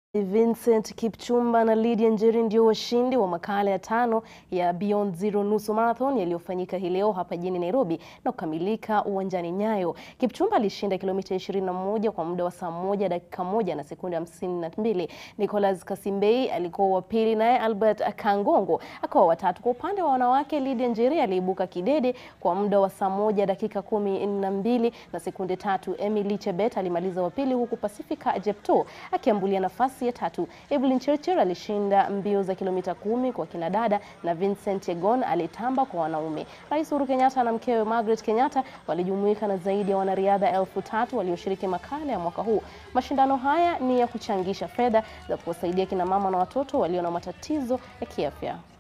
Vincent Kipchumba na Lydia Njeri ndio washindi wa makala ya tano ya Beyond Zero nusu marathon yaliyofanyika hii leo hapa jijini Nairobi na kukamilika uwanjani Nyayo. Kipchumba alishinda kilomita 21 kwa muda wa saa moja dakika moja na sekunde hamsini na mbili. Nicholas Kasimbei alikuwa wa pili, naye Albert Kangongo akawa watatu. Kwa upande wa wanawake, Lydia Njeri aliibuka kidede kwa muda wa saa moja dakika kumi na mbili na sekunde tatu. Emily Chebet alimaliza wa pili, huku Pacifica Jepto akiambulia nafasi ya tatu. Evelyn Churchill alishinda mbio za kilomita kumi kwa kinadada na Vincent Yegon alitamba kwa wanaume. Rais Uhuru Kenyatta na mkewe Margaret Kenyatta walijumuika na zaidi ya wanariadha elfu tatu walioshiriki makala ya mwaka huu. Mashindano haya ni ya kuchangisha fedha za kuwasaidia kina mama na watoto walio na matatizo ya kiafya.